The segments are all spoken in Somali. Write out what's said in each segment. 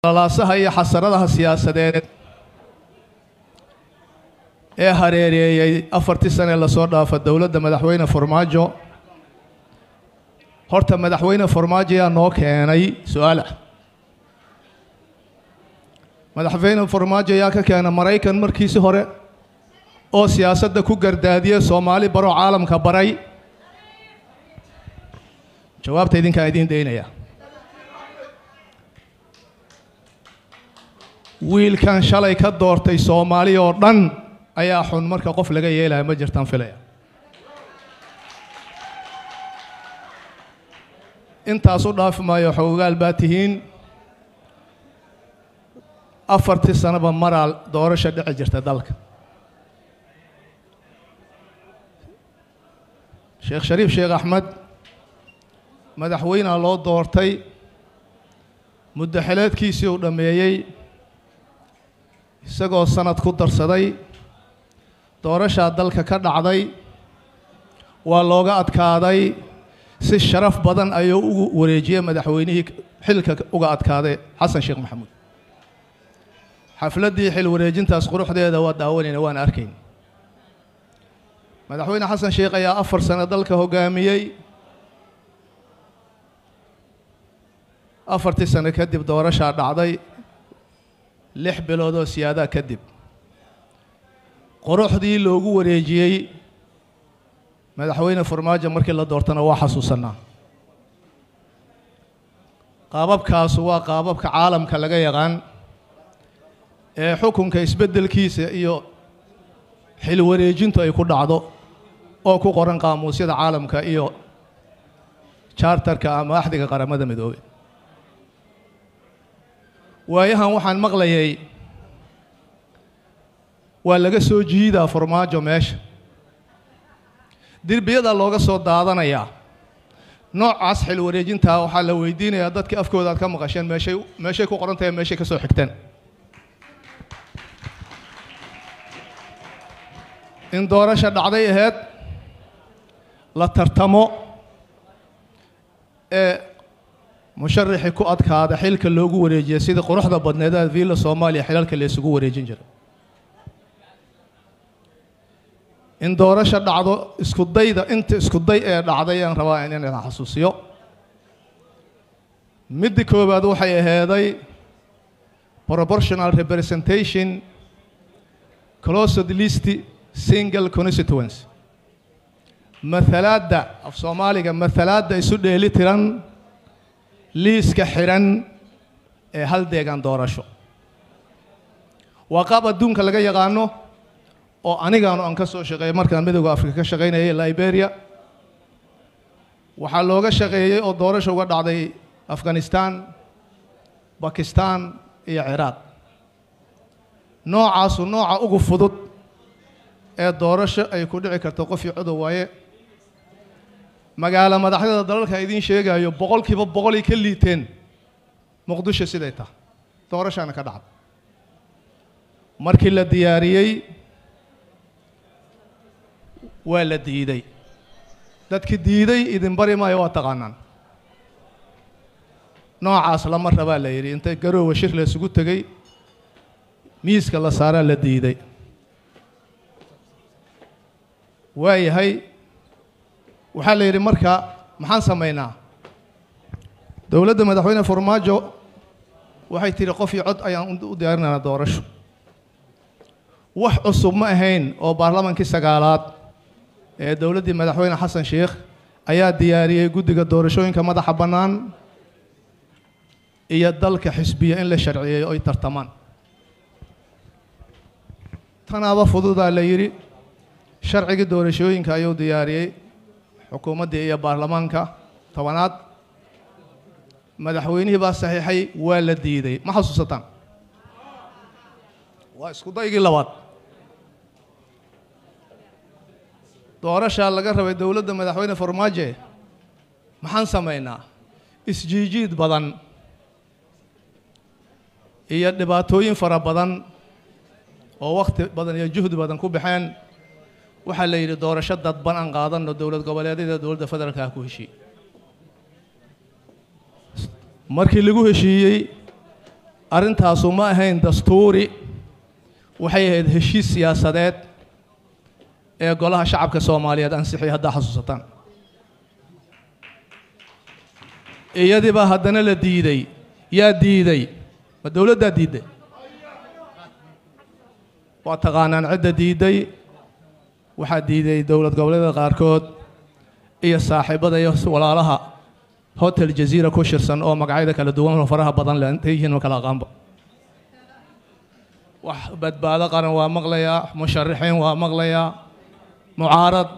lalaasaha iyo xasaradaha siyaasadeed ee hareereeyey afartii sane lasoo dhaafa dowladda madaxweyne farmaajo horta madaxweyne farmaajo yaa noo keenay su-aal ah madaxweyne farmaajo yaa ka keena maraykan markiisi hore oo siyaasadda ku gardaadiye soomaali baroo caalamka baray jawaabta idinkaa idiin daynaya wiilkan shalay ka doortay soomaali oo dhan ayaa xun marka qof laga yeelaya ma jirtaan filaya intaas u dhaafi maayo xoogaal baa tihiin afartii sanoba maraa doorasha dhici jirta dalka sheekh shariif sheekh axmed madaxweynea loo doortay muddo xileedkiisii uu dhammeeyey isagoo sanad ku darsaday doorashaa dalka ka dhacday waa looga adkaaday si sharaf badan ayuu ugu wareejiyey madaxweynihii xilka uga adkaaday xasan sheekh maxamuud xafladdii xil wareejintaas quruxdeeda waa daawanayna waan arkayn madaxweyne xasan sheekh ayaa afar sano dalka hoggaamiyey afartii sano kadib doorashaa dhacday lix bilood oo siyaadaa kadib quruxdii loogu wareejiyey madaxweyne farmaajo markii la doortana waa xasuusanaa qaababkaasu waa qaababka caalamka laga yaqaan ee xukunka isbeddelkiisa iyo xil wareejintu ay ku dhacdo oo ku qoran qaamuusyada caalamka iyo chartarka ama axdiga qaramada midoobey waayahan waxaan maqlayay waa laga soo jiidaa farmaajo meesha derbiyadaa looga soo daadanayaa noocaas xil wareejintaa waxaa la weydiinayaa dadkii afkooda aad ka maqasheen meeshay meeshay ku qoran tahay meeshay ka soo xigteen in doorasha dhacday aheyd la tartamo ee musharaxii ku adkaada xilka loogu wareejiya sidii quruxda badneeda viilla soomaaliya xilalka la isugu wareejin jiray in doorasha dhacdo iskudayda inta iskuday ee dhacday aan rabaa in inaan xasuusiyo midda koowaad waxay aheeday proportional representation closed list single constituency mathalaadda af soomaaliga mathalaadda isu dheeli tiran liiska xiran ee hal deegaan doorasho waa qaab adduunka laga yaqaano oo anigaanu aan ka soo shaqeeyey markaan midowda afrika ka shaqaynayay liberia waxaa looga shaqeeyey oo doorasho uga dhacday afghanistan bakistan iyo ciraaq noocaasu nooca ugu fudud ee doorasho ay ku dhici karto qofii codow waaye magaalo madaxyada dalalka idiin sheegayo boqolkiiba boqolay ka liiteen muqdisho siday tahay doorashaana ka dhacda markii la diyaariyey waa la diiday dadki diiday idin bari maayo waa taqaanaan noocaas lama rabaa la yidhi intay garoowa shir la isugu tegey miiska la saaraa la diiday waayahay waxaa la yidhi marka maxaan samaynaa dowladda madaxweyne farmaajo waxay tidhi qof iyo cod ayaan u diyaarinaynaa doorasho wax cusub ma ahayn oo baarlamaankii sagaalaad ee dowladdii madaxweyne xasan sheekh ayaa diyaariyey guddiga doorashooyinka madaxa bannaan iyo dalka xisbiya in la sharciyeeyo oy tartamaan tanaaba fududaa la yidhi sharcigii doorashooyinka ayuu diyaariyey xukuumaddii iyo baarlamaanka tobanaad madaxweynihii baa saxiixay waa la diiday ma xasuusataan waa isku daygii labaad doorashaa laga rabay dowladda madaxweyne farmaaje maxaan samaynaa isjiijiid badan iyo dhibaatooyin fara badan oo wakhti badan iyo juhdi badan ku baxeen waxaa la yidhi doorasho dadban aan qaadanno dowlad goboleedyada dowladda federaalka ah ku heshiiyey markii lagu heshiiyey arrintaasu ma ahayn dastuuri waxay ahayd heshiis siyaasadeed ee golaha shacabka soomaaliyeed ansixiyay haddaa xasuusataan iyadiibaa haddana la diiday yaa diiday ma dowladdaa diidday waa taqaanaan cidda diidday waxaa diiday dowlad goboleeda qaarkood iyo saaxiibada iyo walaalaha hotel jaziira ku shirsan oo magacyada kala duwan oo faraha badan leh intay yihiin ma kala aqaanba wax badbaado qaran waa maqlayaa musharaxiin waa maqlayaa mucaarad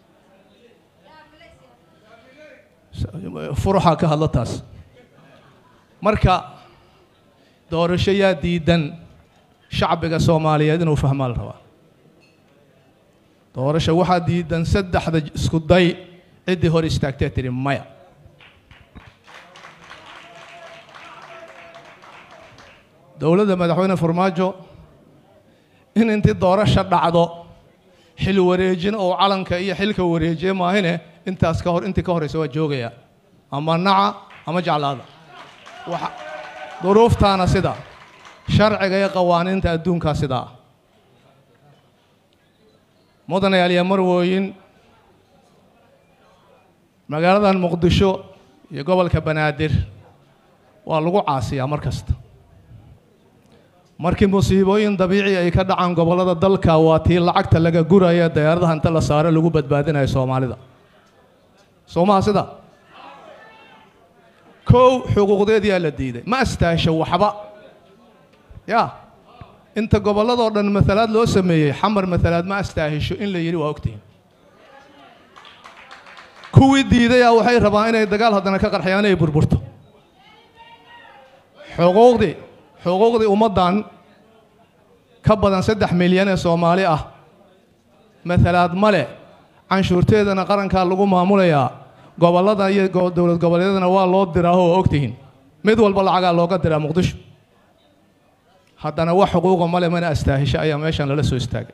furuxa ka hadla taas marka doorasho yaa diidan shacbiga soomaaliyeed inuu fahmaa la rabaa doorasho waxaa diidan saddexda isku day ciddii hor istaagtee tidhi maya dowladda madaxweyne farmaajo in intii doorasho dhacdo xil wareejin oo calanka iyo xilka wareejiye maahine intaas ka hor intii ka horeysa waa joogaya ama naca ama jeclaada waxa duruuftaana sida sharciga iyo qawaaniinta adduunkaa sidaa ah mudanayaal iyo marwooyin magaaladan muqdisho iyo gobolka banaadir waa lagu caasiyaa mar kasta markii musiibooyin dabiici ay ka dhacaan gobollada dalka waa tii lacagta laga guraya dayaaradaha inta la saaro lagu badbaadinayo soomaalida soomaha sida kow xuquuqdeediyaa la diiday ma astaasho waxba ya inta gobolladoo dhan maalaad loo sameeyey xamar maalaad ma astaahisho in la yidhi waa ogtihiin kuwii diidayaa waxay rabaan inay dagaal haddana ka qarxiyaan inay burburto xuquuqdii xuquuqdii ummaddan ka badan saddex milyan ee soomaali ah maalaad male canshuurteedana qarankaa lagu maamulayaa gobollada iyo dowlad goboleedyadana waa loo diraaho waa ogtihiin mid walba lacagaa looga diraa muqdisho haddana wax xuquuqa male mana astaahisho ayaa meeshan lala soo istaagay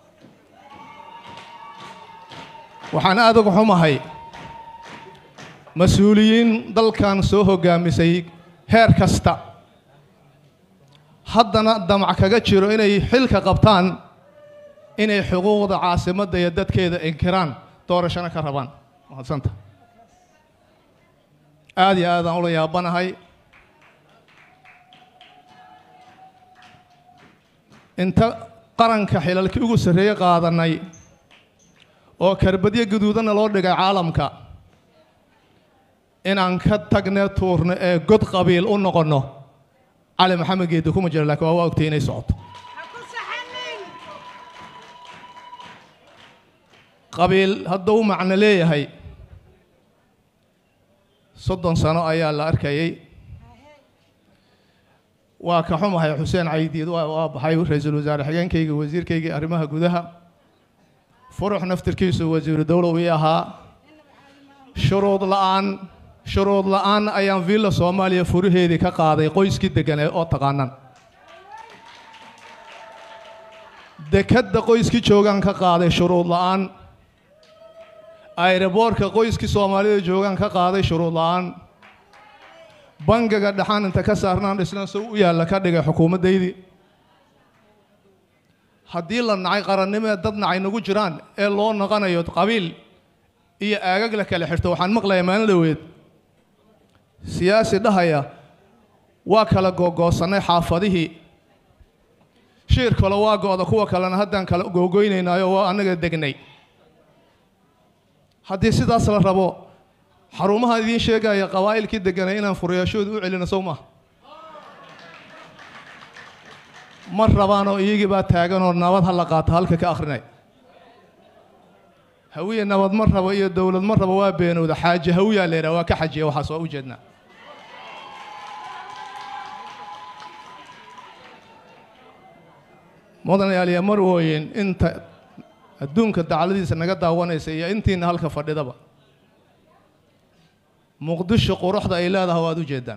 waxaan aad uga xumahay mas-uuliyiin dalkan soo hoggaamisay heer kasta haddana damac kaga jiro inay xilka qabtaan inay xuquuqda caasimadda iyo dadkeeda inkiraan doorashana ka rabaan mahadsanta aad iyo aadaan ula yaabanahay inta qaranka xilalkii ugu sarreeye qaadanay oo karbadyo guduudanna loo dhigay caalamka inaan ka tagne tuurno ee god qabiil u noqonno cali maxamed geedi kuma jira lakiin waa waa ogtay inay socoto qabiil hadduu macno leeyahay soddon sano ayaa la arkayay waa ka xumahay xuseen caydiid waa baxay ra-iisul wasaare xigeenkayga wasiirkaygii arrimaha gudaha furux naftirkiisu wasiiru dowlow ii ahaa shuruud la'aan shuruud la'aan ayaan villa soomaaliya furaheedii ka qaaday qoyskii deganee oo taqaanan dekadda qoyskii joogaan ka qaaday shuruud la'aan ayroboorka qoyskii soomaalida joogaan ka qaaday shuruud la'aan bangiga dhaxaan inta ka saarnaan dhisnaan sow u yaalla ka dhigay xukuumaddaydii haddii la nacay qarannimee dad nacay nagu jiraan ee loo noqonayo qabiil iyo aagag la kala xirto waxaan maqlayaa maalin dhaweed siyaasi dhahaya waa kala googoosannay xaafadihii shiir kale waa go'da kuwa kalena haddaan kala googoynaynayo waa annaga degnay haddii sidaas la rabo xarumaha idiin sheegaya qabaa'ilkii deganay inaan furayaashooda u celino sow maaha ma rabaanoo iyagii baa taaganoo nabad ha la qaato halka ka akhrinay hawiye nabad ma rabo iyo dowlad ma rabo waa beenowda xaaje hawiyaa la yidhaha waa ka xajiya waxaas waa u jeednaa mudanayaaliya marwooyin inta adduunka dacladiisa naga daawanaysa iyo intiina halka fadhidaba muqdisho quruxda ay leedahay waad u jeedaan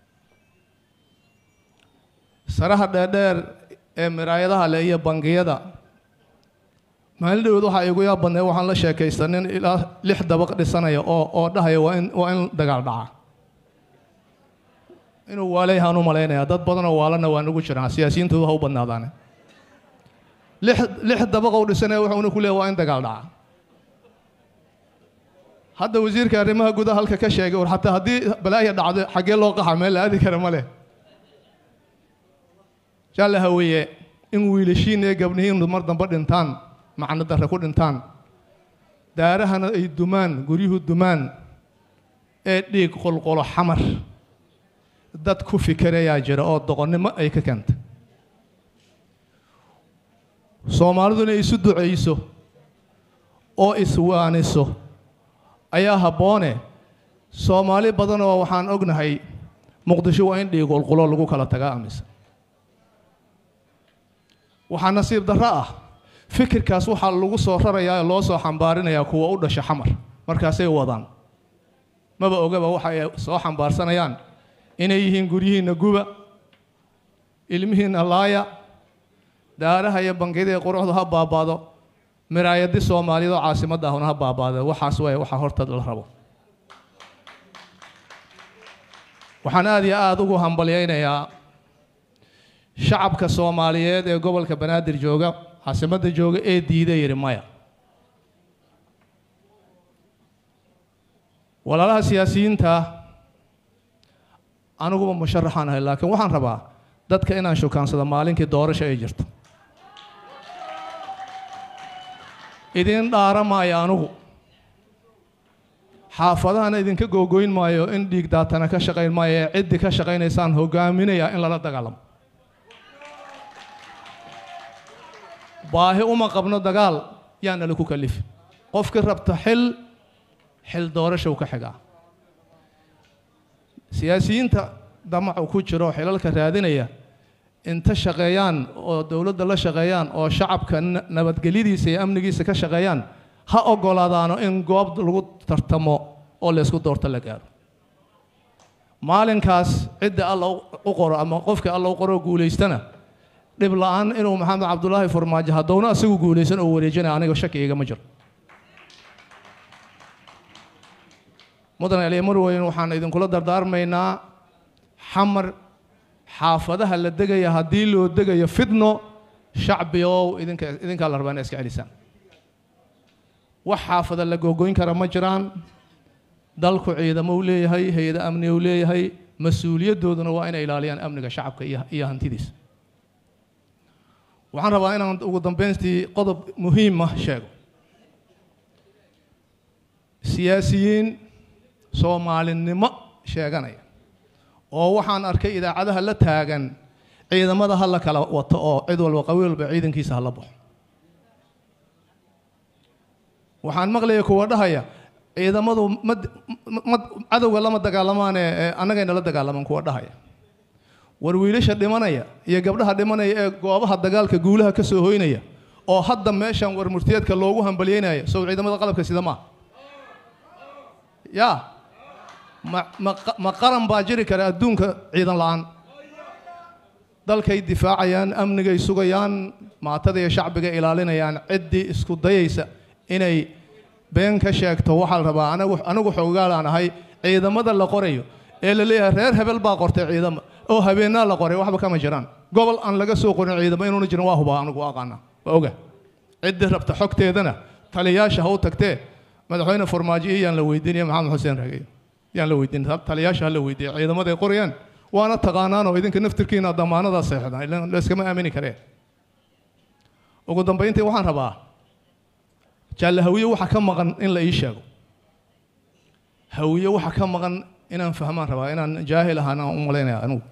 saraha dheerdheer ee miraayadaha leh iyo bangiyada maalin dhaweed waxaa igu yaab badnay waxaan la sheekaystay nin ilaa lix dabaq dhisanaya oo oo dhahaya waa in waa in dagaal dhaca inuu waaleyahaan u malaynayaa dad badanoo waalana waa nagu jiraan siyaasiyiintoodu ha u badnaadaane lix lix dabaqow dhisanee wuxuuna ku leeya waa in dagaal dhaca hadda wasiirka arrimaha gudaha halka ka sheegay war xataa haddii balaaya dhacdo xaggee loo qaxa meel la aadi kara ma leh jaalle haweeye in wiilashiin iyo gabdhihiinu mar dambe dhintaan macno darre ku dhintaan daarahana ay dumaan guryuhu dumaan ee dhiig qolqolo xamar dad ku fikirayaa jira oo doqonnimo ay ka keentay soomaaliduna isu ducayso oo iswaaniso ayaa habboone soomaali badanoo waxaan ognahay muqdisho waa in dhiig qolqolo lagu kala tagaa aaminsan waxaa nasiib darro ah fikirkaas waxaa lagu soo rarayaa oo loo soo xambaarinayaa kuwa u dhasha xamar markaasay wadaan maba ogaba waxa ay soo xambaarsanayaan inay yihiin guryihiinna guba ilmihiinna laaya daaraha iyo bangiyada ee quruxdu ha baabaado miraayadi soomaaliyeed oo caasimadda ahuna ha baabaado waxaas waay waxaa horta la rabo waxaan aada iyo aada ugu hambalyaynayaa shacabka soomaaliyeed ee gobolka banaadir jooga caasimadda jooga ee diiday yidhi maya walaalaha siyaasiyiinta aniguba musharaxaan ahay laakiin waxaan rabaa dadka inaan shukaansado maalinkii doorasho ay jirto idin dhaara maayo anugu xaafadahana idinka googoyn maayo in dhiig daatana ka shaqayn maayo ee ciddii ka shaqaynaysaan hogaaminayaa in lala dagaalamo baahi uma qabno dagaal yaana laku kalifin qofkii rabta xil xil doorashow ka xigaa siyaasiyiinta damacu ku jiro xilalka raadinaya inta shaqeeyaan oo dowladda la shaqeeyaan oo shacabka nabadgelyadiisa iyo amnigiisa ka shaqeeyaan ha ogolaadaano in goob lagu tartamo oo laysku doorto la gaaro maalinkaas cidda alla u qoro ama qofkii alla u qoro guulaystana dhib la-aan inuu maxamed cabdulaahi farmaajo haddowna isagu guulaysan oo wareejinaya aniga shaki igama jiro mudan aliya marweyn waxaan idinkula dardaarmaynaa xamar xaafadaha la degaya haddii loo degayo fidno shacbigow idinka idinkaa la rabaa ina iska celisaan wax xaafada la googoyn kara ma jiraan dalku ciidamo u leeyahay hay-ada amni u leeyahay mas-uuliyaddooduna waa inay ilaaliyaan amniga shacabka iyo iyo hantidiisa waxaan rabaa inaan ugu dambaystii qodob muhiima sheego siyaasiyiin soomaalinimo sheeganaya oo waxaan arkay idaacadaha la taagan ciidamada ha la kala wato oo cid walba qawi walba ciidankiisa ha la baxo waxaan maqlaya kuwa dhahaya ciidamadu ma ma cadowga lama dagaalamaane annagayna la dagaalaman kuwa dhahaya war wiilasha dhimanaya iyo gabdhaha dhimanaya ee goobaha dagaalka guulaha ka soo hoynaya oo hadda meeshan war murtiyeedka loogu hambalyeynaya sow ciidamada qalabka sida maa yaa ma ma ma qaran baa jiri kara adduunka ciidan la-aan dalkay difaacayaan amnigay sugayaan maatada iyo shacbiga ilaalinayaan ciddii isku dayaysa inay been ka sheegto waxaa la rabaa anagu anigu xoogaalaan ahay ciidamada la qorayo ee la leeyahay reer hebel baa qortay ciidama oo habeenaa la qoray waxba kama jiraan gobol aan laga soo qorin ciidamo inuuna jirin waa hubaa anigu aqaana waa oga ciddii rabta xogteedana taliyaasha ha u tagtee madaxweyne farmaajo iyo yaan la weydiinaya maxamed xuseen rageyo yaan la weydiin taliyaasha ha la weydiiya ciidamaday qorayaan waana taqaanaan oo idinka naftirkiina damaanadaa seexdaan ilan layskama aamini karee ugu dambayntii waxaan rabaa jaalle hawiye waxa ka maqan in la ii sheego hawiye waxa ka maqan inaan fahmaan rabaa inaan jaahil ahaan aan u malaynaya anugu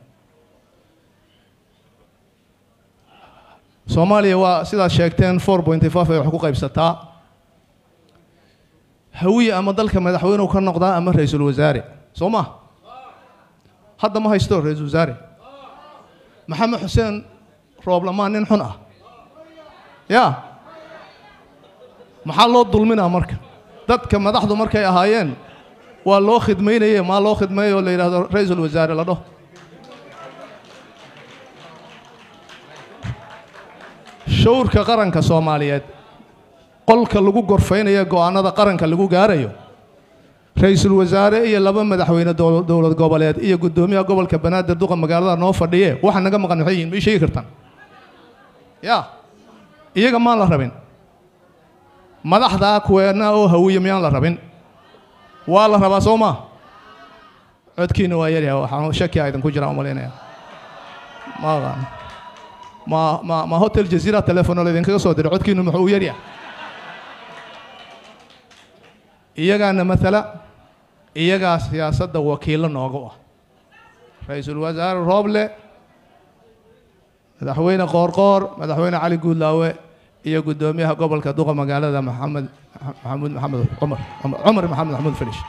soomaaliya waa sidaad sheegteen four pointy five ay wax ku qaybsataa hawiye ama dalka madaxweynuhu ka noqdaa ama ra-iisul wasaare soo ma hadda ma haysto ra-iisul wasaare maxamed xuseen rooblamaan nin xun ah yaa maxaa loo dulminaa marka dadka madaxdu markay ahaayeen waa loo khidmaynaye maa loo khidmeeyo oo la yidhahdo ra-iisul wasaare la dhaho shawrka qaranka soomaaliyeed qolka lagu gorfaynayo go-aanada qaranka lagu gaarayo ra-iisul wasaare iyo laba madaxweyne dowl- dowlad goboleed iyo guddoomiyaha gobolka banaadir duqa magaalada noo fadhiye waxa naga maqan maxay yihiin ma ii sheegi kartaan ya iyaga maan la rabin madaxdaa kuweena oo hawiye miyaan la rabin waa la rabaa soo maa codkiina waa yaryahay waxaan shaki a idinku jiraan umalaynaya ma aqaan ma ma ma hotel jaziira telefono laydinkaga soo diray codkiinu muxuu u yaryahay iyagaana matala iyagaa siyaasadda wakiillo nooga ah ra-iisul wasaare rooble madaxweyne qoorqoor madaxweyne cali guudlaawe iyo guddoomiyaha gobolka duqa magaalada maxamed maxamuud maxamed cumar cumar maxamed maxamuud falish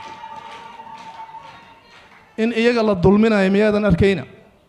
in iyaga la dulminayo miyaadan arkayna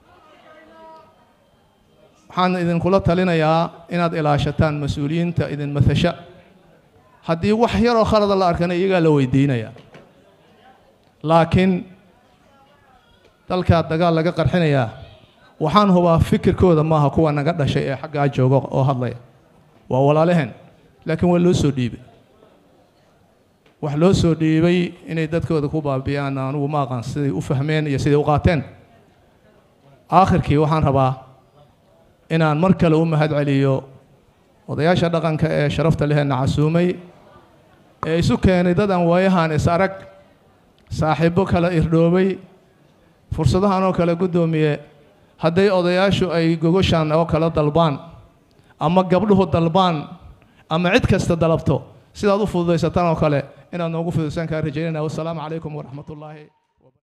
waxaan idinkula talinayaa inaad ilaashataan mas-uuliyiinta idin matasha haddii wax yaroo khalada la arkana iyagaa la weydiinayaa laakiin dalkaa dagaal laga qarxinayaa waxaan hubaa fikirkooda maaha kuwa naga dhashay ee xaggaa jooga oo hadlaya waa walaalaheen laakiin waa loo soo dhiibay wax loo soo dhiibay inay dadkooda ku baabiyaan anugu ma aqaan siday u fahmeen iyo siday u qaateen aakhirkii waxaan rabaa inaan mar kale u mahad celiyo odayaasha dhaqanka ee sharafta leheenna casuumay ee isu keenay dad aan waayahan is arag saaxiibbo kala irdhoobay fursadahan oo kale guddoomiye hadday odayaashu ay gogoshan oo kala dalbaan ama gabdhuhu dalbaan ama cid kasta dalabto sidaad u fududaysataan oo kale inaad noogu fududaysan kaa rajaynayna wassalaamu calaykum waraxmat ullaahi